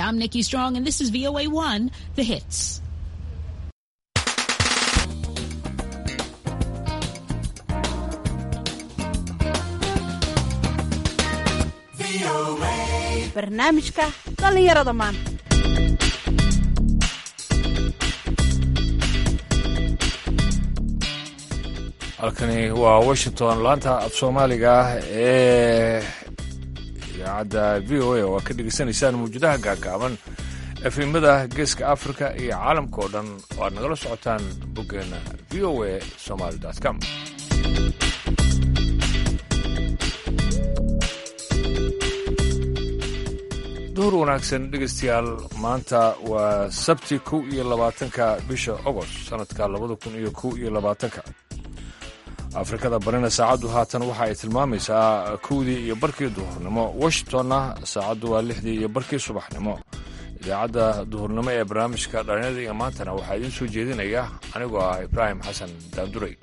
I'm Nikki Strong, and this is VOA1, The Hits. barnaamijka dhallinyarada maanta halkani waa washington laanta af soomaaliga ah ee idaacadda v o a oo aad ka dhegaysanaysaan mawjadaha gaagaaban efimada geeska africa iyo caalamka oo dhan oo aad nagala socotaan boggeena v o a somaly com duhur wanaagsan dhegaystayaal maanta waa sabti kow iyo labaatanka bisha ogost sanadka labada kun iyo kow iyo labaatanka afrikada barina saacaddu haatan waxa ay tilmaamaysaa kowdii iyo barkii duhurnimo washingtonna saacaddu waa lixdii iyo barkii subaxnimo idaacadda duhurnimo ee barnaamijka dhalinyada iyo maantana waxaa idiin soo jeedinaya anigoo ah ibraahim xasan daanduray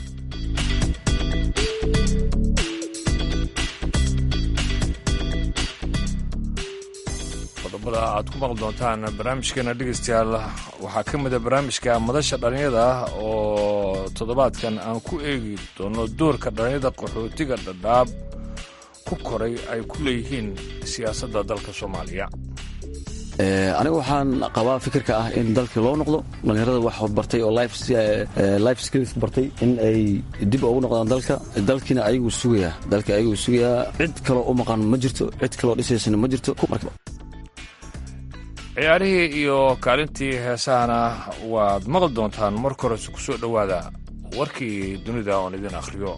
qodobada aad ku maqli doontaan barnaamijkeena dhegaystayaal waxaa ka mida barnaamijka madasha dhallinyada oo toddobaadkan aan ku eegi doono doorka dhallinyada qaxootiga dhadhaab ku koray ay ku leeyihiin siyaasadda dalka soomaaliya aniga waxaan qabaa fikirka ah in dalkii loo noqdo dhallinyarada wax bartay oo life skills bartay in ay dib ugu noqdaan dalka dalkiina ayaguu sugayaa dalka ayaguu sugayaa cid kaloo u maqan ma jirto cid kaloo dhisaysana ma jirto ciyaarihii iyo kaalintii heesahana waad maqli doontaan marka horese ku soo dhowaada warkii dunida oon idin akhriyo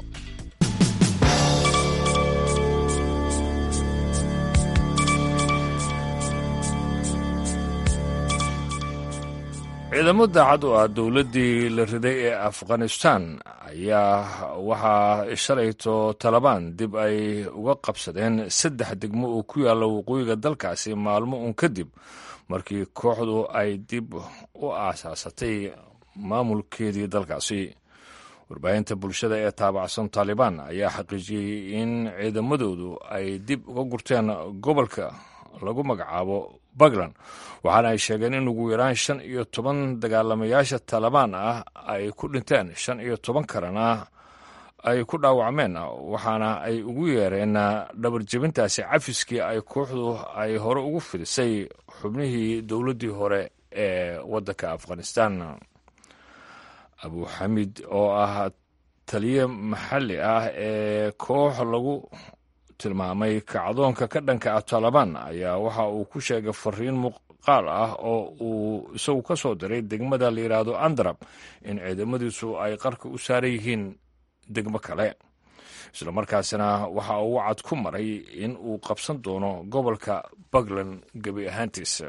ciidamo daacad oo ah dowladdii la riday ee afghanistan ayaa waxaa shalayto talabaan dib ay uga qabsadeen saddex degmo oo ku yaalla waqooyiga dalkaasi maalmo uun kadib markii kooxdu ay dib u aasaasatay maamulkeedii dalkaasi warbaahinta bulshada ee taabacsan taalibaan ayaa xaqiijiyey in ciidamadoodu ay dib uga gurteen gobolka lagu magacaabo puntland waxaana ay sheegeen in ugu yaraan shan iyo toban dagaalamayaasha taalibaan ah ay ku dhinteen shan iyo toban kalena ay ku dhaawacmeen waxaana ay ugu yeereen dhabarjebintaasi cafiskii ay kooxdu ay hore ugu fidisay xubnihii dowladdii hore ee waddanka afghanistan abuxamid oo ah taliye maxalli ah ee koox lagu tilmaamay kacdoonka ka dhanka ah taalibaan ayaa waxa uu ku sheegay fariin muuqaal ah oo uu isagu ka soo diray degmada la yidhaahdo andarab in ciidamadiisu ay qarka u saaran yihiin degmo kale isla markaasina waxa uu wacad ku maray in uu qabsan doono gobolka puntland gebi ahaantiisa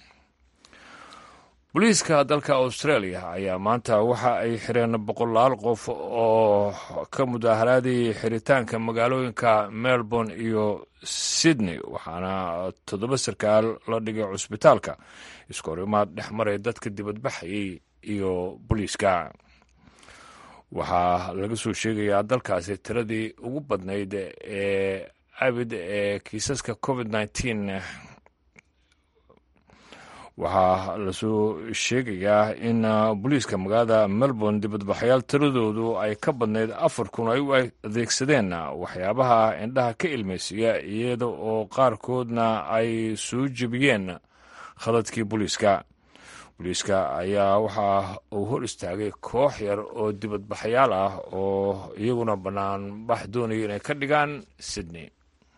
booliiska dalka australia ayaa maanta waxa ay xireen boqolaal qof oo ka mudaaharaadayay xiritaanka magaalooyinka melbourne iyo sydney waxaana toddoba sarkaal la dhigay cusbitaalka iskahorimaad dhex maray dadka dibadbaxayay iyo booliiska waxaa laga soo sheegayaa dalkaasi tiradii ugu badnayd ee abid ee kiisaska covid nneteen waxaa lasoo sheegayaa in booliiska magaalada melbourne dibadbaxayaal tiradoodu ay ka badnayd afar kun ay u adeegsadeen waxyaabaha indhaha ka ilmaysiiya iyada oo qaarkoodna ay soo jebiyeen khadadkii booliiska booliiska ayaa waxa uu hor istaagay koox yar oo dibadbaxayaal ah oo iyaguna banaanbax doonaya inay ka dhigaan sydney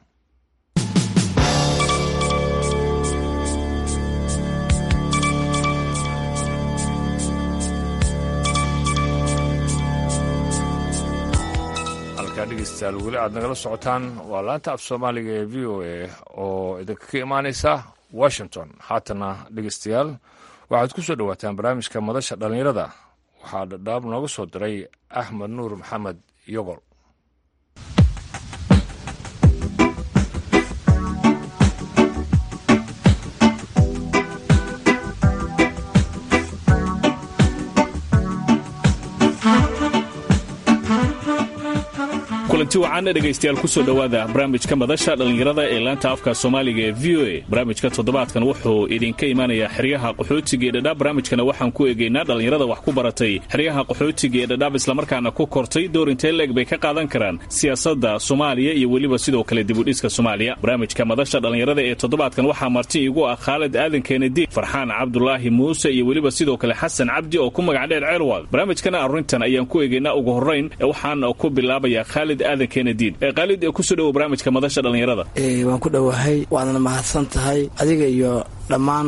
halkaa dhegeystayaal weli aad nagala socotaan waa laanta af soomaaliga ee v o a oo idinka ka imaanaysa washington haatana dhegeystayaal waxaad ku soo dhowaataan barnaamijka madasha dhallinyarada waxaa dhadhaab nooga soo diray axmed nuur maxamed yogol kulanti wacan dhegaystayaal kusoo dhowaada barnaamijka madasha dhallinyarada ee laanta afka soomaaliga ee v o a barnaamijka toddobaadkan wuxuu idinka imaanayaa xeryaha qaxootiga ee dhadhaab barnaamijkana waxaan ku eegaynaa dhallinyarada wax ku baratay xeryaha qaxootiga ee dhadhaab islamarkaana ku kortay door intee leeg bay ka qaadan karaan siyaasadda soomaaliya iyo weliba sidoo kale dibudhiska soomaaliya barnaamijka madasha dhallinyarada ee toddobaadkan waxaa marti igu ah khaalid aadan keenedi farxaan cabdulaahi muuse iyo weliba sidoo kale xasan cabdi oo ku magac dheer ceelwad barnaamijkana arrintan ayaan ku eegaynaa ugu horrayn waxaan ku bilaabayaa khaalid aadan keenediin khaalid kusoo dhowo barnaamijka madasha dhallinyarada waan ku dhowahay waadna mahadsan tahay adiga iyo dhammaan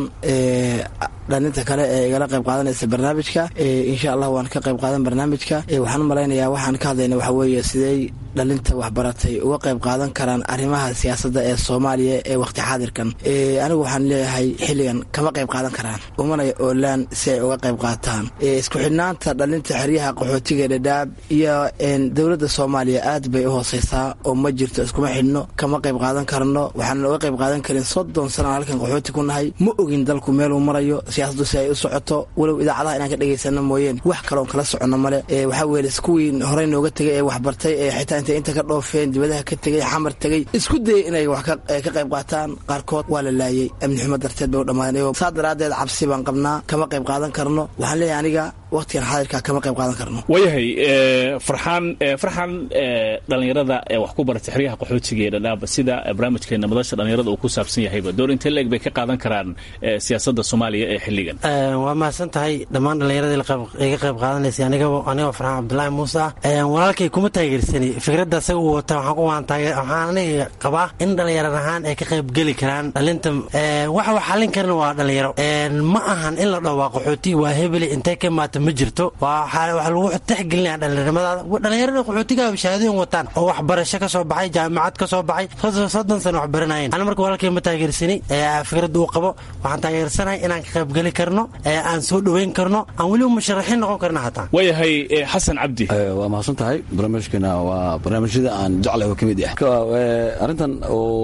dhalinta kale ee igala qayb qaadanaysa barnaamijka insha allah waan ka qayb qaadan barnaamijka waxaan u malaynayaa waxaan ka hadlayna waxa weeye sidey dhalinta waxbaratay uga qayb qaadan karaan arrimaha siyaasadda ee soomaaliya ee waqti xaadirkan anigu waxaan leeyahay xilligan kama qayb qaadan karaan umana oolaan si ay uga qayb qaataan isku xidhnaanta dhalinta xeryaha qaxootiga dhadhaab iyo dowladda soomaaliya aad bay u hooseysaa oo ma jirto iskuma xidhno kama qayb qaadan karno waxaan uga qayb qaadan karin soddon sanaan halkan qaxooti ku nahay ma ogin dalku meeluu marayo siyaasaddu si ay u socoto walow idaacadaha inaan ka dhegaysano mooyeen wax kaloon kala soconno male waxaa weeye kuwii horey nooga tegay ee waxbartay ee xitaa intay inta ka dhoofeen dibadaha ka tegey xamar tegey isku dayay inay wax ka qayb qaataan qaarkood waa la laayey amni xumo darteed bay u dhammaadeen saa daraaddeed cabsi baan qabnaa kama qayb qaadan karno waxaan leeyahay aniga waqtigan xaadirka kama qayb qaadan karno waayahay farxaan farxan dhallinyarada ee wax ku barata xeryaha qaxootiga ee dhadhaab sida barnaamijkeena madasha dhallinyarada uu ku saabsan yahayba door intee leeg bay ka qaadan karaan siyaasadda soomaaliya ee xilligan waa mahadsan tahay dhammaan dhallinyaradii iga qayb qaadanaysay anigoo farxaan cabdulaahi muuse ah walaalkay kuma taageersani fikradda asaga uu wata waxaan aniga qabaa in dhallinyarad ahaan ay ka qayb geli karaan dhalinta waxa wax xallin karana waa dhallinyaro ma ahan in la dhaho waa qaxooti waa hebeli intay ka imaata ma jirto waxa lagu tixgelinaya dhallinyarnimadaada dhallinyarada qaxootiga shahaadooyin wataan oo waxbarasho ka soo baxay jaamacad ka soo baxay soddon sano wax baranayeen ana marka walaalkay ma taageersani fikradda uu qabo waxaan taageersanahay inaan ka qayb geli karno aan soo dhoweyn karno aan weliba musharaxiin noqon karno xataa waayahay xasan cabdi waa mahadsan tahay barnaamijkeena waa barnaamijyada aan jeclahay oo ka mid ah arrintan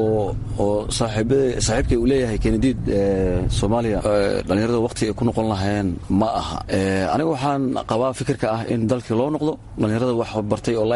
oo saaxiibkay uu leeyahay kenediid soomaaliya dhallinyarada waqti ay ku noqon lahayn ma aha aniga waxaan qabaa fikirka ah in dalkii loo noqdo dhallinyarada wax bartay oo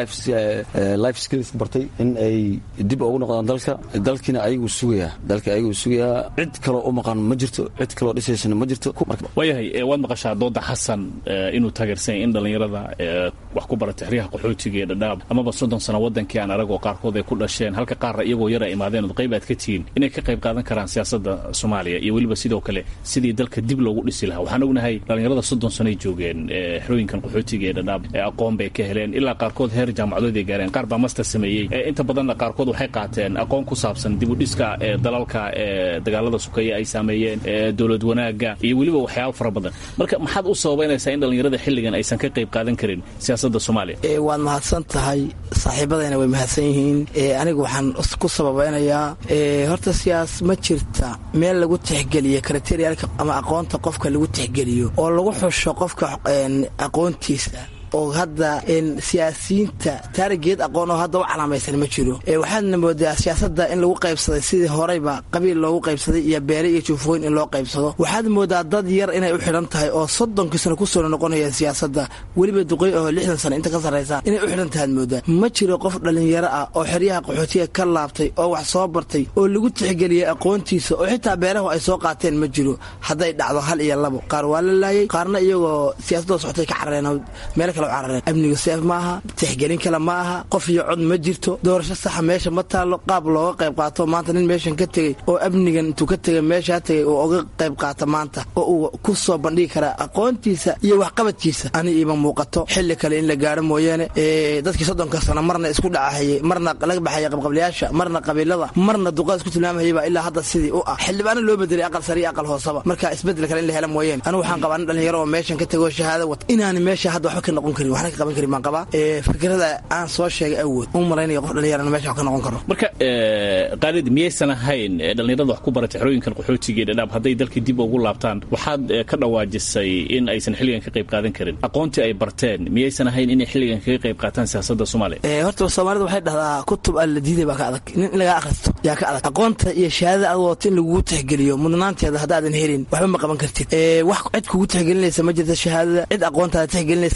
life skills bartay in ay dib ugu noqdaan dalka dalkiina ayagu sugayaa dalka ayagu sugayaa cid kaloo u maqan ma jirto cid kaloo dhisaysana ma jirto waayahay waad maqashaa dooda xasan inuu taageersanya in dhallinyarada wax ku barata xeryaha qaxootiga ee dhadhaab amaba soddon sano wadankii aan aragoo qaarkood ay ku dhasheen halka qaarna iyagoo yara imaadeen ood qayb aad ka tihiin inay ka qayb qaadan karaan siyaasadda soomaaliya iyo weliba sidoo kale sidii dalka dib loogu dhisi lahaa waxaan ognahay dhallinyarada soddon sanoay joogeen xerooyinkan qaxootiga ee dhadhaab aqoon bay ka heleen ilaa qaarkood heer jaamacadood ay gaareen qaar baa master sameeyey inta badanna qaarkood waxay qaateen aqoon ku saabsan dibudhiska ee dalalka ee dagaalada sukeeye ay saameeyeen dowlad wanaaga iyo weliba waxyaaba fara badan marka maxaad u sababaynaysaa in dhallinyarada xilligan aysan ka qayb qaadan karin siyaasadda soomaaliya waad mahadsan tahay saaxiibadayna way mahadsan yihiin anigu waxaan ku sababeynayaa horta siyaas ma jirta meel lagu tixgeliyo kriteriyaalka ama aqoonta qofka lagu tixgeliyo oo lagu xusho qofka aqoontiisa oo hadda siyaasiyiinta taarigeed aqoon oo hadda u calaamaysan ma jiro waxaadna moodaa siyaasadda in lagu qaybsaday sidii horeyba qabiil loogu qaybsaday iyo beere iyo juufooyin in loo qaybsado waxaad moodaa dad yar inay u xidhan tahay oo soddonkii sano kusoo noqonaya siyaasadda weliba duqey oo lixdan sano inta ka sarraysa inay u xidhan tahaad moodaa ma jiro qof dhallinyaro ah oo xeryaha qaxootiga ka laabtay oo wax soo bartay oo lagu tixgeliyay aqoontiisa oo xitaa beerahu ay soo qaateen ma jiro hadday dhacdo hal iyo labo qaar waa la laayay qaarna iyagoo siyaasadoo socotay ka carareen meel amniga seef ma aha tixgelin kale ma aha qof iyo cod ma jirto doorasho saxa meesha ma taallo qaab looga qayb qaato maanta nin meeshan ka tegey oo amnigan intuu ka tegay meeshaa tegay oo uga qayb qaata maanta oo uu ku soo bandhigi karaa aqoontiisa iyo waxqabadkiisa ani iima muuqato xilli kale in la gaaro mooyaane dadkii soddonka sano marna isku dhacahayay marna laga baxaya qabqablayaasha marna qabiilada marna duqaa isku tilmaamayaba ilaa hadda sidii u ah xildhibaana loo bedelay aqal sare iyo aqal hoosaba marka isbedel kale in la hela mooyaane anigu waxaan qabaa nin dhalinyaro oo meeshan ka tegoo shahaado wata inaani meesha hadda waxba ka noqon karin waxna ka qaban karin baan qabaa fikrada aan soo sheegay awood u malaynaya qof dhalinyarana meesha wax ka noqon karo marka qaalid miyaysan ahayn dhallinyarada wax ku barata xerooyinkan qaxootiga ee dhadhaab hadday dalkii dib ugu laabtaan waxaad ka dhawaajisay in aysan xilligan ka qayb qaadan karin aqoontii ay barteen miyaysan ahayn inay xilligan kaga qayb qaataan siyaasadda soomaaliya horta soomaalida waxay dhahdaa kutub alla diiday baa ka adag nin in lagaa akhristo yaa ka adag aqoonta iyo shahaadada aad wadato in lagugu tixgeliyo mudnaanteeda haddaadan helin waxba ma qaban kartid wax cid kugu tixgelinaysa ma jirta shahaadada cid aqoontaada tixgelinaysaa ma jirto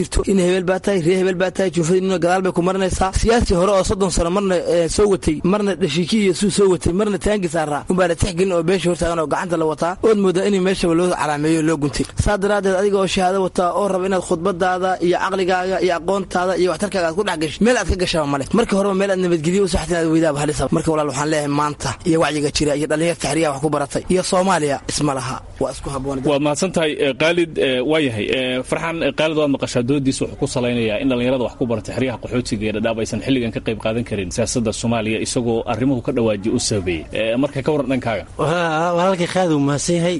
jirto in hebel baa tahay ree hebel baa tahay juufadinuna gadaal bay ku marinaysaa siyaasi hore oo soddon sano marna soo watay marna dhashiiki iyo suu soo watay marna taangi saaraa unbaa la tixgelin oo beesha hortaagan oo gacanta la wataa ood moodaa in meeshaba loo calaameeyo loo guntay saa daraaddeed adiga oo shahaado wataa oo raba inaad khudbadaada iyo caqligaaga iyo aqoontaada iyo waxtarkaaga aad ku dhex gasho meel aad ka gashaba male marka horeba meel aad nabadgelyo u saxtin aad weydaaba halisaba marka walaal waxaan leeyahay maanta iyo wacyiga jira iyo dhallinyar taxriya wax ku baratay iyo soomaaliya isma laha waa isku habboon waad mahadsan tahay khaalid waa yahay farxaan khaalid waad maqashaa doodiisa wuxuu ku salaynayaa in dhallinyarada wax ku baratay xeryaha qaxootiga ee dhadhaab aysan xilligan ka qayb qaadan karin siyaasadda soomaaliya isagoo arrimuhu ka dhawaajiya u sabeeyey marka ka waran dhankaaga walaalkii khaalid uu mahadsan yahay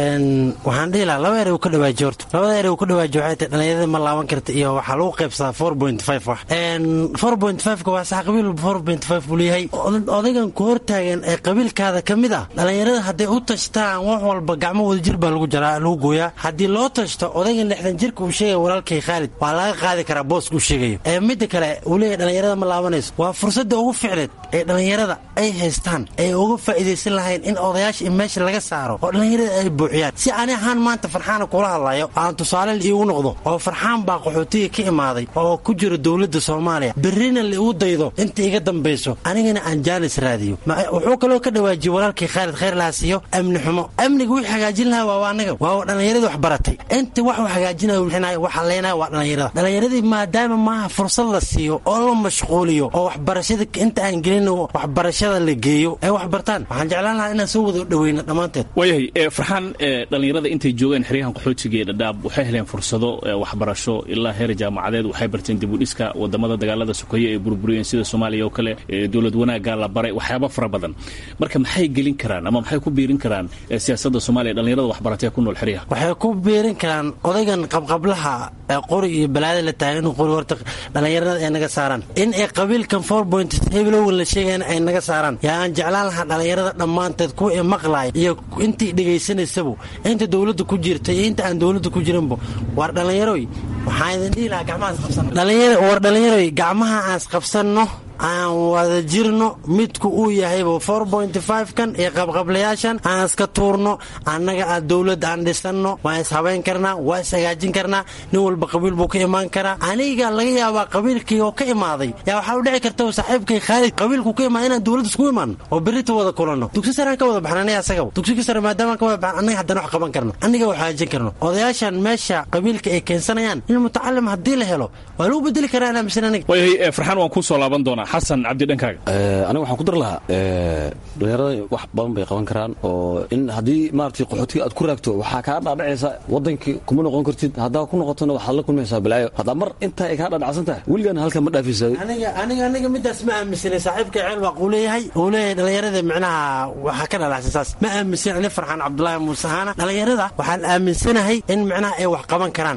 waxaan dhihi lahaa laba ere uu ka dhawaajiyo horta labada ere uu ka dhawaajiyo waxay tahay dhallinyarada ma laaban karta iyo waxaa lagu qaybsadaa four point five wax four point five-ka waa sax qabiil four point five buu leeyahay odaygan ku hortaagan ee qabiilkaada ka mid ah dhallinyarada hadday u tashtaan wax walba gacmo wada jir baa lagu jaraa lagu gooyaa haddii loo tashto odaygan lixdan jirka uu sheegaya walaalkay khaalid waa laga qaadi karaa booska uu sheegayo ee midda kale uu leeyahay dhallinyarada ma laabanayso waa fursadda ugu ficneed ee dhallinyarada ay haystaan ay uga faa'iidaysan lahayn in odayaasha in meesha laga saaro oo dhallinyarada ay buuxiyaan si ani ahaan maanta farxaana kula hadlayo aan tusaale iigu noqdo oo farxaan baa qaxootiga ka imaaday oo ku jira dowladda soomaaliya berrina liigu daydo inta iga dambayso anigana aan jaanis raadiyo wuxuu kaloo ka dhawaajiyey walaalkii khaalid khayr laasiiyo amni xumo amniga wixii hagaajin lahaa waa anaga waa dhallinyaradii wax baratay inta wax u hagaajinaya wixinaya waxa leenaya waa dhallinyarada dhallinyaradii maadaama maaha fursad la siiyo oo la mashquuliyo oo waxbarashada inta aan gelin waxbarashada la geeyo ay wax bartaan waxaan jeclaan lahaa inaan soo wada dhaweyno dhammaanteed waayahay farxaan dhallinyarada intay joogeen xeryahan qaxootiga ee dhadhaab waxay heleen fursado waxbarasho ilaa heer jaamacadeed waxay barteen dibudhiska wadamada dagaalada sokeeye ay burburiyeen sida soomaaliya oo kale dowlad wanaagga la baray waxyaaba fara badan marka maxay gelin karaan ama maxay ku biirin karaan siyaasadda soomaaliya dhallinyarada waxbaratee ku nool xeryaha waxay ku biirin karaan odaygan qabqablaha qori iyo balaada la taagan inuu qori horta dhallinyarada ay naga saaraan in ay qabiilkan four point hebelowan la sheegayana ay naga saaraan yaa aan jeclaan lahaa dhallinyarada dhammaanteed kuwa ee maqlaaya iyo intii dhegaysanaysabu inta dowladda ku jirta iyo inta aan dowladda ku jirinba waar dhallinyaroy waxaan idin dhihi lahaa gacmahaas qabsanno war dhallinyaroy gacmaha aas qabsanno aan wada jirno midku uu yahayba four point five kan iyo qabqablayaashan aan iska tuurno annaga aad dowladda aan dhisanno waan ishabayn karnaa waa ishagaajin karnaa nin walba qabiil buu ka imaan karaa aniga laga yaabaa qabiilkii oo ka imaaday yaa waxaa u dhici karta saaxiibkay khaalid qabiilku ka imaada inaan dowladda isku imaano oo berrita wada kulanno dugsi saraan ka wada baxna aniga asagaba dugsiga sare maadaama ka wada baxna annaga haddana wax qaban karno anniga wax hagaajin karno odayaashan meesha qabiilka ay keensanayaan in mutacalim haddii la helo waa lagu bedeli karaa inaa mise aniga waayahay farxaan waan kuu soo laaban doonaa xasan cabdi dhankaaga aniga waxaan ku dar lahaa dhallinyarada wax badan bay qaban karaan oo in haddii maaragtay qaxootiga aad ku raagto waxaa kaa dhaadhacaysa wadankii kuma noqon kartid haddaa ku noqotona waxaad la kulmaysaa balaayo haddaa mar intaa ay kaa dhaadhacsan tahay weligaan halkan ma dhaafaysa aniga aniga aniga midaas ma aaminsanay saaxiibka ceel waaq uu leeyahay uu leeyahay dhallinyarada micnaha waxaa ka dhalacsan saas ma aaminsan ani farxaan cabdulaahi muuse haana dhallinyarada waxaan aaminsanahay in micnaha ay wax qaban karaan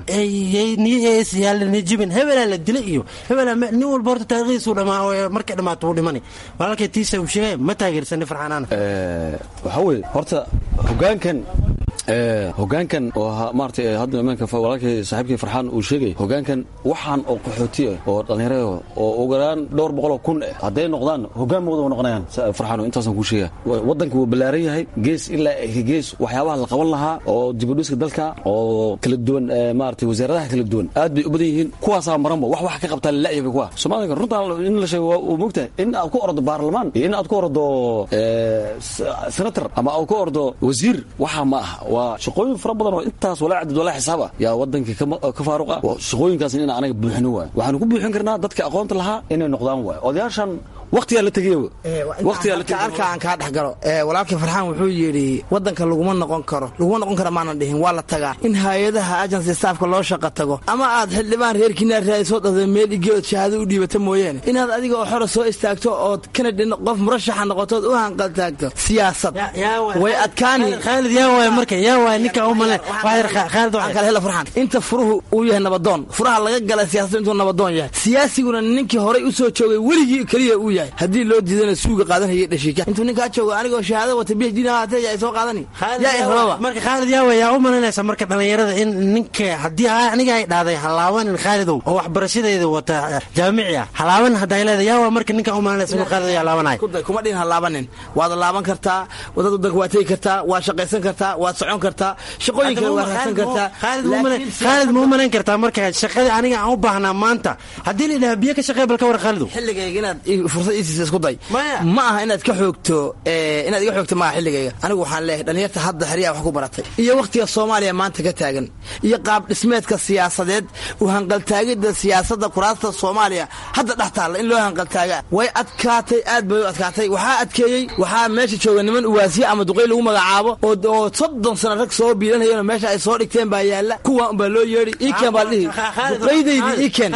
niyajibin hebelaa la dilay iyo hebelaa nin walba horta taariikhdiisu dhamaa markay dhamaato wuu dhimani walaalkay tiisa uu sheegay ma taageersani farxaanaana waxaa weeye horta hogaankan hogaankan oo maarata hadda imaanka walaalkay saaxiibkii farxaan uu sheegay hogaankan waxaan oo qaxooti ah oo dhallinyarada oo ugaraan dhowr boqoloo kun eh hadday noqdaan hogaan ma wada noqonayaan farxaan intaasaan kuu sheega waddanka wuu ballaaran yahay gees ilaa gees waxyaabaha la qaban lahaa oo dibudhiska dalka oo kala duwan maarata wasaaradaha kala duwan aad bay u badan yihiin kuwaasaa maranba wax wax ka qabtaa lalayaga kuwa soomaalika runtaa in la sheego waa mogtahay in aad ku ordo baarlamaan iyo in aad ku ordo senator ama aad ku ordo wasiir waxaa ma aha waa shaqooyin fara badan oo intaas walaa cadad walaa xisaab ah yaa wadankii ka faaruq ah shaqooyinkaasna in anaga buuxino waay waxaanu ku buuxin karnaa dadka aqoonta lahaa inay noqdaan waay odayaashan waqtigaa la tegaya arka aan kaa dhex galo walaalkii farxaan wuxuu yidhi wadanka laguma noqon karo laguma noqon karo maanan dhihin waa la tagaa in hay-adaha agency staafka loo shaqa tago ama aad xildhibaan reerkiinaa raadi soo dhahdo meel igeod shahaado u dhiibata mooyaane inaad adiga oo xora soo istaagto ood kanadi qof murashaxa noqotood u hanqaltaagto siyaasad way adkaani khaalid yaa waay marka yaa waay ninka u male khaalid waxaan kale hela farxaan inta furuhu uu yahay nabadoon furaha laga gala siyaasadda intuu nabadoon yahay siyaasiguna ninkii horay u soo joogay weligii keliya uu yahay yahay haddii loo diidana suuga qaadanaya dhashiika intuu ninkaa joogo anigoo shahaado wata b h d nahaatee yaa soo qaadani yaa irababa marka khaalid yaawe yaa u malaynaysa marka dhallinyarada in ninka haddii aniga ay dhahday halaabanin khaalidow oo waxbarashadeeda wata jaamici ah halaaban hadday leedahay yaawa marka ninka u malaynaysa inuu khaalid yaa laabanay kuma dhihin halaabanin waad laaban kartaa wadad wadanka waa tegi kartaa waad shaqaysan kartaa waad socon kartaa shaqooyin kale waad raadsan kartaa khaalid ma u malayn kartaa marka shaqadii aniga aan u baahnaa maanta haddii la yidhaha biyo ka shaqee bal ka war khaalidow xilligayga inaad fursad iisiisa isku day ma aha inaad ka xoogto inaad iga xoogto maaha xilligayga anigu waxaan leeyahay dhalinyarta hadda xeryaha wax ku baratay iyo wakhtiga soomaaliya maanta ka taagan iyo qaab dhismeedka siyaasadeed u hanqaltaagidda siyaasadda kuraasta soomaaliya hadda dhex taalla in loo hanqaltaaga way adkaatay aad bay u adkaatay waxaa adkeeyey waxaa meesha jooga niman uwaasiye ama duqay lagu magacaabo oo soddon sana rag soo biilanayeen meesha ay soo dhigteen baa yaalla kuwa unbaa loo yeedhi iken baa dhihi duqaydaydi iken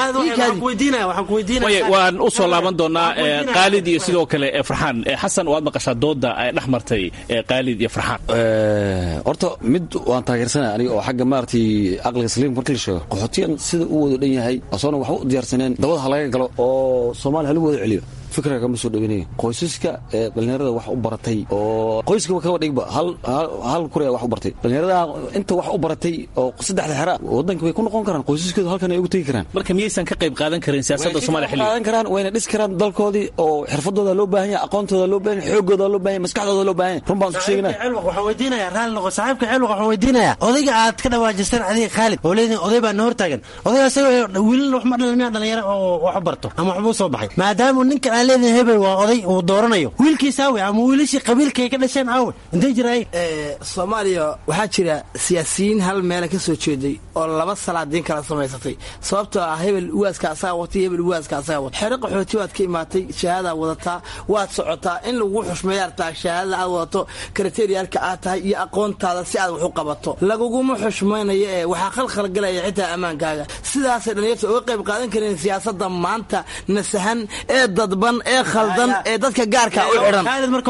waan u soo laaban doonaa qaalid iyo sidoo kale farxaan xasan waad maqashaa dooda ay dhex martay qaalid iyo farxaan horta mid waan taageersanaya aniga oo xagga maaragtay aqliga saliim marka la sheego qaxootiyan sida u wada dhan yahay asoona waxba u diyaarsaneen dabada ha laga galo oo soomaaliya halagu wada celiyo fikra kama soo dhaweynaya qoysaska ee dhallinyarada wax u baratay oo qoyskaba kaba dhigba hal kurea wax u bartay dhallinyarada inta wax u baratay oo saddexda xera wadanka way ku noqon karaan qoysaskeedu halkan ay ugu tegi karaan marka miyaysan ka qayb qaadan karin siyaasadda soomaaliya xilliga qaadan karaan wayna dhis karaan dalkoodii oo xirfadooda loo baahan yahay aqoontooda loo baahan yahay xoogooda loo baahan yahay maskaxdooda loo baahan yahay run baan isku sheegnaa waxaan weydiinaya raalli noqo saaxiibka xilwaq waxaan weydiinaya odayga aad ka dhawaajistaan adiga khaalid oo leediin oday baa na hortaagan odayga isaga wiilal wax ma dhalin miyaa dhalinyaro oo wax barto ama waxbuu soo baxay maadaama ninkan aan leedihin hebel waa oday uu dooranayo wiilkiisa awe ama wiilashii qabiilka ay ka dhasheen awe intay jiraay soomaaliya waxaa jira siyaasiyiin hal meela ka soo jeeday oo laba salaadiin kala samaysatay sababtoo ah hebel uwaaska asaga watay hebel uwaaska asaga watay xero qaxooti waad ka imaatay shahaadaad wadataa waad socotaa in lagu xushmeeya artaa shahaadada aad wadato kriteriyaalka aad tahay iyo aqoontaada si aad wax u qabato laguguma xushmaynayo ee waxaa khalkhalgalaya xitaa ammaankaaga sidaasay dhalinyarta uga qayb qaadan kareen siyaasadda maanta nasahan ee dadban ee khaldan ee dadka gaarka u xidhan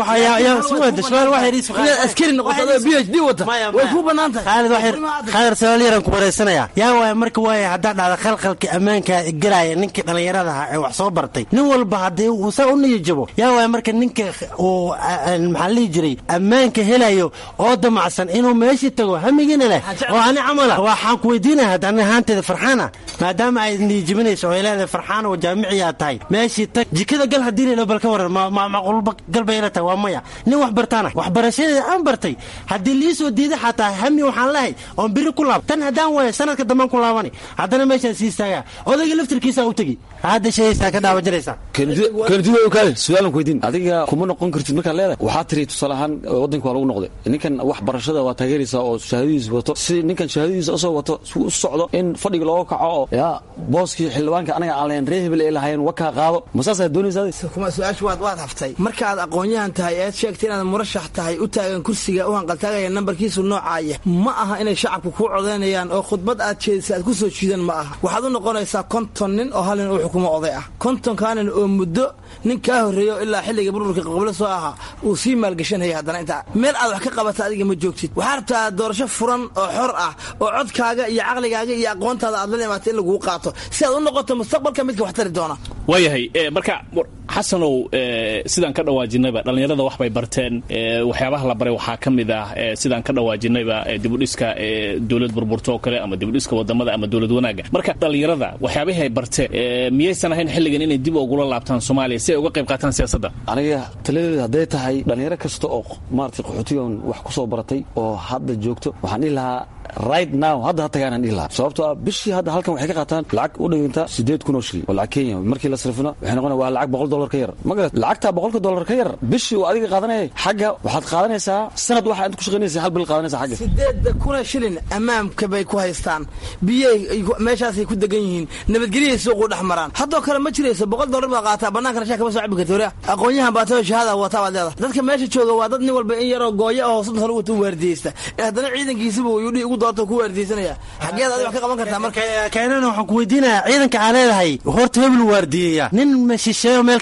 inaad askari noqoto adoo b h d wata way ku bannaan tahay khaalid su-aal yaran ku waraysanaya yaa waaya marka waaya haddaa dhacda khalkhalka ammaanka gelaya ninkii dhallinyarada aha ee wax soo bartay nin walba haddii uu saa u niyajabo yaa waaya marka ninka uu maxaa lihi jiray ammaanka helayo oo damacsan inuu meeshii tago hamigiina leh oo ani camala waxaan ku weydiinaya hadda ani ahaanteeda farxaana maadaama ay niyajabinayso oo ay leedahay farxaan oo jaamiciyaa tahay meeshii tag jikada gal haddii la bal ka waran macquulba galbayla tahay waa maya nin wax bartaana waxbarashadeeda aan bartay haddii liisoo diida xataa hami waxaan lehay oon biri ku laab tan haddaan waayo sanadka dambaan ku laabani haddana meeshaan sii istaagaa odayga laftirkiisaa u tegi hadda shayaysaa ka dhaawajaraysaa keenididkaale su-aalan ku weydiin adiga kuma noqon kartid markaad leedahay waxaa tiri tusaale ahaan wadanka waa lagu noqday ninkan wax barashada waa taageeraysaa oo shahaadadiisa wato si ninkan shahaadadiisa usoo wato si u socdo in fadhiga looga kaco oo yaa booskii xildhibaanka anaga aan lahayn ree hebel ay lahaayeen wakaa qaado ma saasaa doonaysaa kuma su-aasha waad waad haftay markaad aqoon-yahan tahay eed sheegtay inaad murashax tahay u taagan kursiga u hanqaltaagaya nambarkiisu noocaaya ma aha inay shacabku kuu codaynayaan oo khudbad aad jeedisay aad ku soo jiidan ma aha waxaad u noqonaysaa konton nin oo hal nin uu xukumo oday ah kontonkaa nin oo muddo nin kaa horreeyo ilaa xilliga burburka qablo soo ahaa uu sii maalgashanaya haddana intaa meel aad wax ka qabata adiga ma joogtid waxaa rabtaa doorasho furan oo xor ah oo codkaaga iyo caqligaaga iyo aqoontaada aad la imaatay in laguu qaato si aad u noqoto mustaqbalka midka wax tari doona waayahay marka xasanow sidaan ka dhawaajinayba dhallinyarada wax bay barteen waxyaabaha la baray waxaa ka mid ah sidaan ka dhawaajinayba dibudhiska dowlad burburto oo kale ama dibudhiska wadamada ama dowlad wanaaga marka dhallinyarada waxyaabihii ay barteen miyaysan ahayn xilligan inay dib ugula laabtaan soomaaliya si ay uga qayb qaataan siyaasadda aniga taladeeda hadday tahay dhallinyaro kasta oo maaragtay qaxootigan wax ku soo baratay oo hadda joogto waxaan dhihi lahaa right now hadda ha tagaanaan dhihi lahaa sababtoo ah bishii hadda halkan waxay ka qaataan lacag u dhiganta siddeed kun oo shilin oo lacag kenya markii la sarifino waxay noqonaya waa lacag boqol dollar ka yar magarat lacagtaa boqolka dollar ka yar bishii uu adiga qaadanayay xagga waxaad qaadanaysaa sanad waxa inta ku shaqaynaysa hal bil qaadanaysa xagga sideedda kuna shilin ammaamka bay ku haystaan biyay meeshaasay ku degan yihiin nabadgelyay suuqu dhex maraan haddoo kale ma jirayso boqol dollar baad qaataa bannaankana shaa kama soo cabi karta wariya aqoon-yahan baa tayo shahaada wataa baad leedahay dadka meesha jooga waa dad nin walba in yaroo gooyo oo soddon sano wata waardiyeysta ee haddana ciidankiisiba yudhi ugu doorta ku waardiyeysanaya xageed adiga wax ka qaban kartaa marka keenana waxaan ku weydiinayaa ciidanka aa leedahay horta hebel waardiyeeya nin shisheeyo meel ka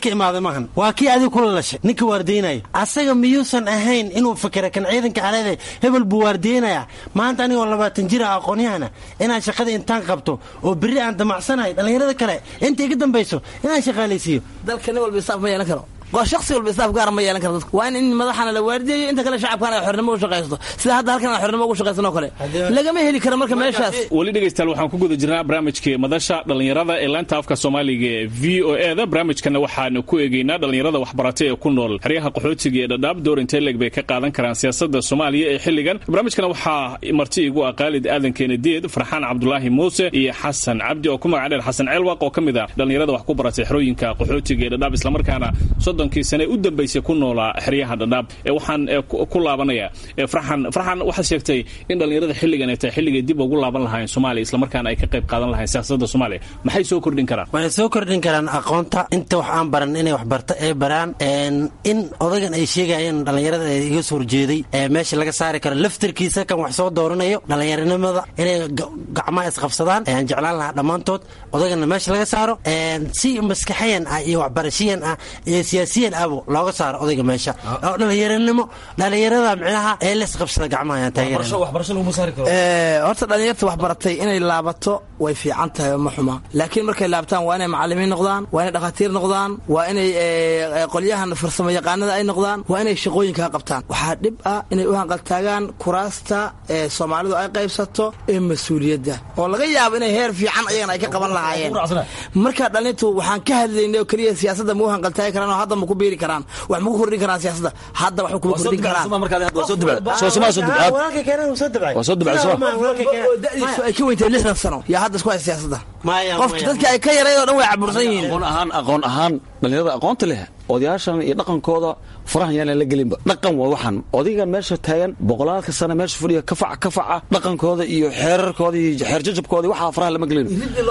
ka imaaday maahan waa kii adiga kula lashay ninka waardiynaya asaga miyuusan ahayn inuu fikira kan ciidanka aleeda hebel buu waardiynaya maanta anigoo labaatan jir ah aqoonyahana inaan shaqada intaan qabto oo berri aan damacsanahay dhallinyarada kale inta iga dambayso inaan shaqaalaysiiyo dalka nin walba isaaf ma yeelan karo shaksi walba istaaf gaara ma yeelan karo dadka waa in in madaxana la waardiyayo inta kale shacabkana ay xornimo u shaqaysto sida hadda halkan aan xornimo ugu shaqaysanoo kale lagama heli karo marka meeshaas weli dhegaystayaal waxaan ku guda jirnaa barnaamijkii madasha dhallinyarada ee laanta afka soomaaliga ee v o e da barnaamijkana waxaanu ku eegaynaa dhallinyarada waxbaratay ee ku nool xeryaha qaxootiga ee dhadhaab door intee leeg bay ka qaadan karaan siyaasada soomaaliya ee xilligan barnaamijkana waxaa marti igu ah qaalid aadan keenadiid farxaan cabdulaahi muuse iyo xasan cabdi oo ku magac dheer xasan ceelwaq oo ka mid ah dhallinyarada wax ku baratay xerooyinka qaxootiga ee dhadhaab islamarkaana soddonkii sane u dambaysay ku noolaa xeryaha dhadhaab waxaan ku laabanaya farxan farxan waxaad sheegtay in dhallinyarada xilligan ay tahay xilligay dib ugu laaban lahaayeen soomaaliya islamarkaana ay ka qayb qaadan lahayen siyaasadda soomaaliya maxay soo kordhin karaan waxay soo kordhin karaan aqoonta inta wax aan baran inay waxbarto ay baraan in odagan ay sheegayeen dhallinyarada ee iga soo horjeeday ee meesha laga saari karo laftarkiisa kan wax soo dooranayo dhallinyaranimada inay gacmaha isqabsadaan ayaan jeclaan lahaa dhammaantood odagana meesha laga saaro si maskaxiyan ah iyo waxbarashiyan ah iyo siyaasiyan ahbo looga saaro odayga meesha oo dhallinyaranimo dhallinyarada micnaha ee laisqabsada gacmaha ayaan taageerana horta dhallinyarta wax baratay inay laabato way fiican tahay ma xuma laakiin markay laabtaan waa inay macalimiin noqdaan waa inay dhakhaatiir noqdaan waa inay qolyahan farsamo yaqaanada ay noqdaan waa inay shaqooyinkaa qabtaan waxaa dhib ah inay u hanqaltaagaan kuraasta ee soomaalidu ay qaybsato ee mas-uuliyadda oo laga yaabo inay heer fiican ayagana ay ka qaban lahaayeen marka dhallintu waxaan ka hadlaynay oo keliya siyaasadda ma u hanqaltaagi karaan oo hadda ma ku biiri karaan wax ma ku kordhin karaan siyaasadda hadda wax kuma kordhin karaan dadiisu ay ka weyntahay lixdan sano yaa hadda isku hay siyaasadda qofka dadka ay ka yarayd oo dhan way cabursan yihiin aqoon ahaan aqoon ahaan dhallinyarada aqoonta leh odayaashan iyo dhaqankooda farahan yaanan la gelinba dhaqan waa waxaan odaygan meesha taagan boqolaalka sana meesha fadhiya kafac kafaca dhaqankooda iyo xeerarkooda iyo xeerjajabkooda waxaa faraha lama gelin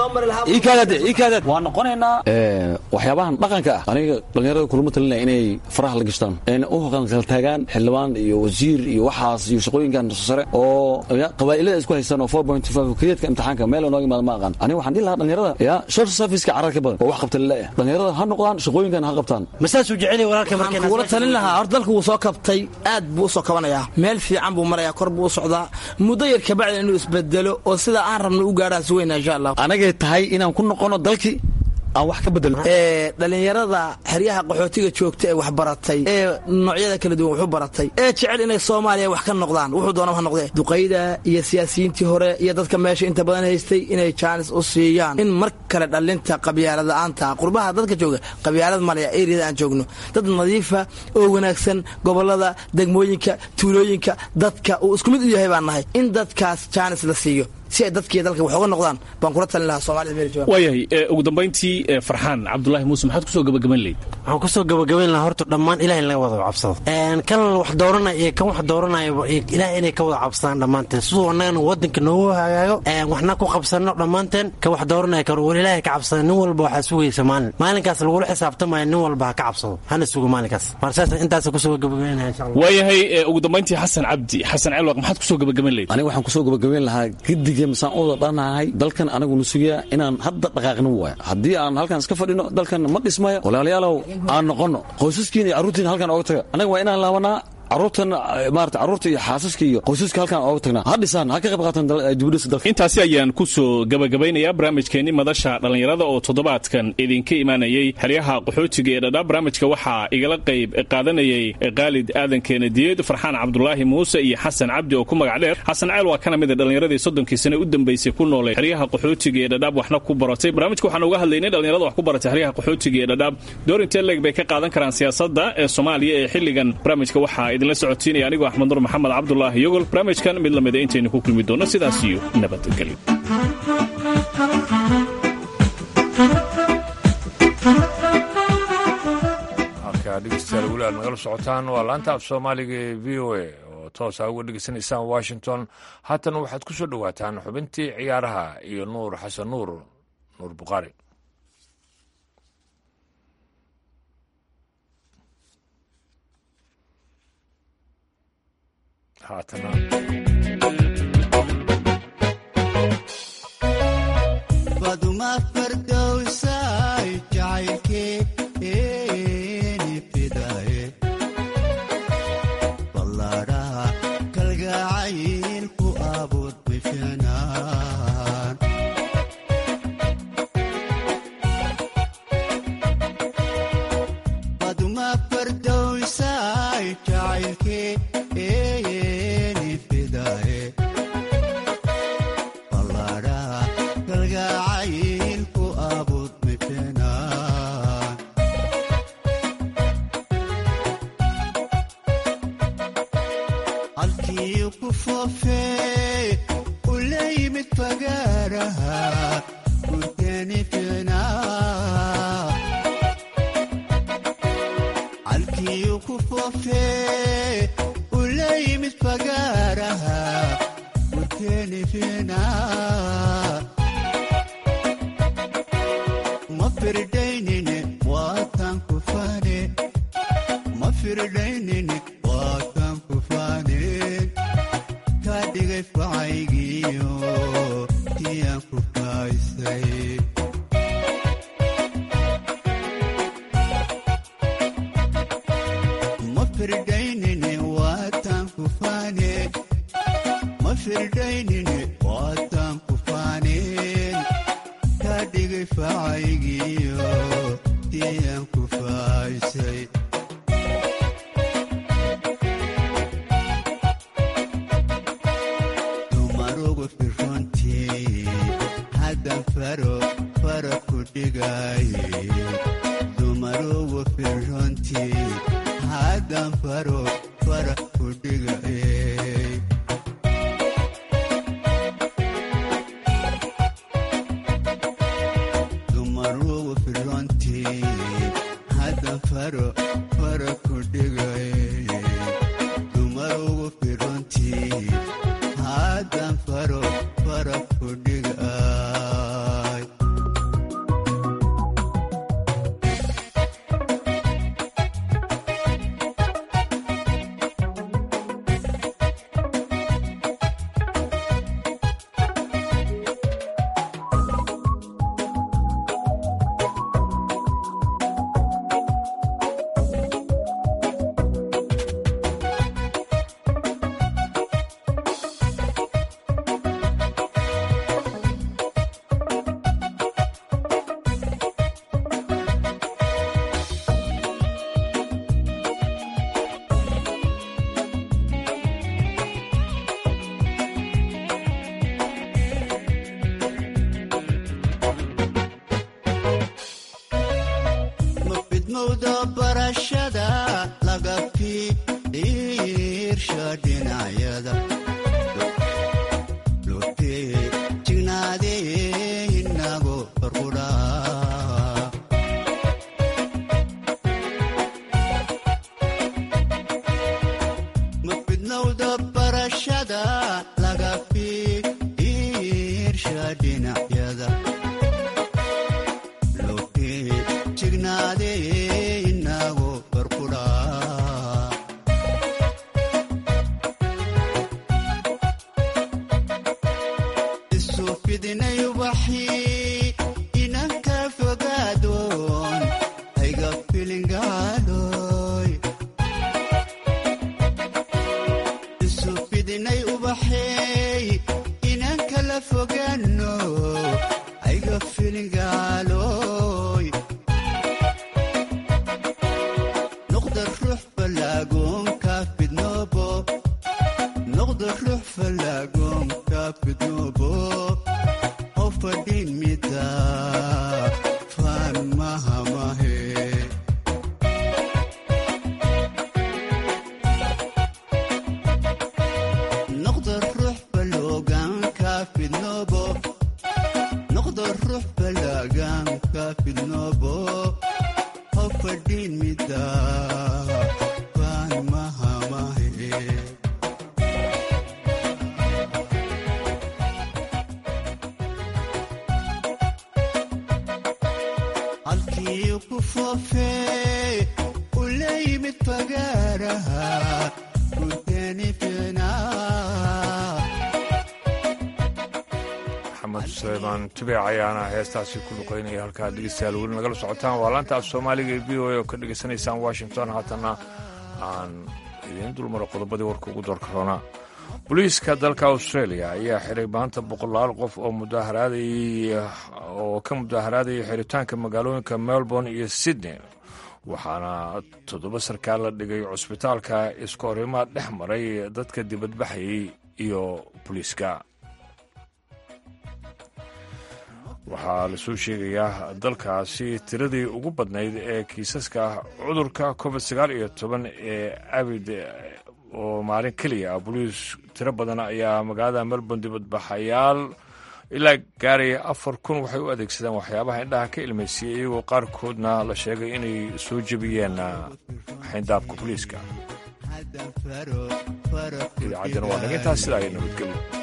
waa noqonaynaa waxyaabahan dhaqanka ah aniga dhallinyarada kulama talinaya inay faraha la gashtaan u kala taagaan xildhibaan iyo wasiir iyo waxaas iyo shaqooyinkan sare oo qabaa'ilada isku haystaan oo four point five kadeedka imtixaanka meel nooga imaada ma aqaan aniga waxaan dhihi lahaa dhallinyarada ya short serviceka carar ka badan oo wax qabta laleeyahay dhallinyarada ha noqdaan shaqooyinkan ha qabtaan masaasuu jecel walaalka waxaan kugula talin lahaa horta dalka wuu soo kabtay aad buu u soo kabanayaa meel fiican buu marayaa kor buu u socdaa muddo yar kabacdi inuu isbedelo oo sida aan rabno u gaadhaan sugeynaa insha allah anagay tahay inaan ku noqono dalkii aan wax ka bedelo dhallinyarada xeryaha qaxootiga joogta ee wax baratay ee noocyada kala duwan waxu baratay ee jecel inay soomaaliya wax ka noqdaan wuxuu doonaba ha noqdee duqayda iyo siyaasiyiintii hore iyo dadka meesha inta badan haystay inay jaanis u siiyaan in mar kale dhallinta qabyaalada-aanta qurbaha dadka jooga qabyaalad malaya eriyada aan joogno dad nadiifa oo wanaagsan gobolada degmooyinka tuulooyinka dadka uu isku mid u yahay baan nahay in dadkaas jaanis la siiyo si ay dadkiiyo dalka wax uga noqdaan baan kula talin lahaa soomaalida meel jooga waayahay ugu dambayntii farxaan cabdulaahi muuse maxaad kusoo gabagaban leyd waxaan kusoo gabagabayn lahaa horta dhammaan ilaah in laga wada cabsado kan wax dooranaya iyo kan wax dooranayaba ilaah inay ka wada cabsadaan dhammaanteen siduu annagana wadanka noogu hagaago waxna ku qabsano dhammaanteen ka wax dooranaya karo wal ilaahay ka cabsada nin walba waxaa sugaysa maalin maalinkaas lagula xisaabtamaya nin walba ha ka cabsado hana sugo maalinkaas marsaas intaasa kusoo gabagabaynaya insha allah waayahay ugu dambayntii xasan cabdi xasan celwaq maxaad kusoo gabagaban leyd aniga waxaan kusoo gabagabayn lahaa gidig masaan u wada dhanahay dalkan anaguna sugayaa inaan hadda dhaqaaqnin waaya haddii aan halkan iska fadhino dalkan ma dhismayo walaalayaalow aan noqono qoysaskiina iyo carruurtiina halkan ooga taga annaga waa inaan laabanaa caruurtan maarata carruurta iyo xaasaska iyo qoysaska halkan ooga tagnaa ha dhisaan ha ka qayb qaataan dibudhisa dalka intaasi ayaan ku soo gabagabaynayaa barnaamijkeenni madasha dhallinyarada oo toddobaadkan idinka imaanayay xeryaha qaxootiga ee dhadhaab barnaamijka waxaa igala qayb qaadanayay qaalid aadan keenadiyeed farxaan cabdulaahi muuse iyo xasan cabdi oo ku magac dheer xasan ceel waa kana mida dhallinyaradii soddonkii sane u dambaysay ku noolay xeryaha qaxootiga ee dhadhaab waxna ku baratay barnaamijka waxaan uga hadlaynay dhallinyarada wax ku baratay xeryaha qaxootiga ee dhadhaab door intee leeg bay ka qaadan karaan siyaasadda ee soomaaliya ee xilligan barnaamijka waxaa idinla socotiinaya anigoo axmed nur maxamed cabdulaahi yogol barnaamijkan mid lamida intaynu ku kulmi doonno sidaas iyo nabadgelyo halkaa dhegeystayaal weli aad nagala socotaan waa laanta af soomaaliga ee v o a oo toosa uga dhegeysanaysaan washington haatan waxaad ku soo dhowaataan xubintii ciyaaraha iyo nuur xasan nuur nuur bukhaari haatana baduma fardowsay jacaylkeed ula yimid fagaaraha gurteeni fiicnaa calkiyu ku foofee ula yimid fagaaraha gurteeni fiicnaa ma firdaynine waatan ku faane ma firdaynine waatan ku faaneen kaa dhigay facaygiyo tiyaan ku faaysay ma firdaynine waatan ku faaneen ma firdaynine waatan ku faaneen kaa dhigay facaygiyo tiyaan ku faaysay dumarugu firrontii haddan faro fara ku dhigaaye dumarugu firrontii haddan faro fara ku dhigaaye dumarugu firrontii haddan faro fara ku dhigaaye dumarugu firrontii haddan faro fara ku dhigaay ma fidmowda barashada laga fiirsha dhinacyada lotee jignaadee inago farqudhaa ma fidnowda barashada laga fiirsha dhinacyada lotee jignaadee inago farqudhaa isu fidinay ubaxii inanka fogaadoon hayga filingaaloy isu fidinay ubaxeey inanka la fogaano hayga filingaaloy noqda ruux falaagoonka fidnoobo noqda ruux falaagoonka fidnoobo oo fadhin mida faan mahamahe noqda ruux faloogaanka fidnoobo noqda ruux falaagaanka fidnoobo oo fadhin mida faan mahamahe halkii ku foofee ula yimid fagaaraha gurteeni fiicnaa maxamed suleymaan tubeec ayaana heestaasi ku luqaynaya halkaa dhegeystayaal weli nagala socotaan waa laanta af soomaaliga ee v o a oo ka dhegaysanaysaan washington haatana aan idiin dulmaro qodobadii warka ugu doorka roona booliiska dalka australia ayaa xiray maanta boqolaal qof oo mudaaharaaday oo ka mudaaharaadaya xiritaanka magaalooyinka melbourne iyo sydney waxaana toddoba sarkaal la dhigay cusbitaalka iska horimaad dhex maray dadka dibadbaxayay iyo booliiska waxaa lasoo sheegayaa dalkaasi tiradii ugu badnayd ee kiisaska cudurka covid sagaal iyo toban ee abid oo maalin keliya ah boliis tiro badan ayaa magaalada melbourne dibadbaxayaal ilaa gaaraya afar kun waxay u adeegsadeen waxyaabaha indhaha ka ilmaysiiyey iyagoo qaarkoodna la sheegay inay soo jebiyeen xayndaabka boliiska idaacaddana waa naga intaas sidaa ay nabadgelyo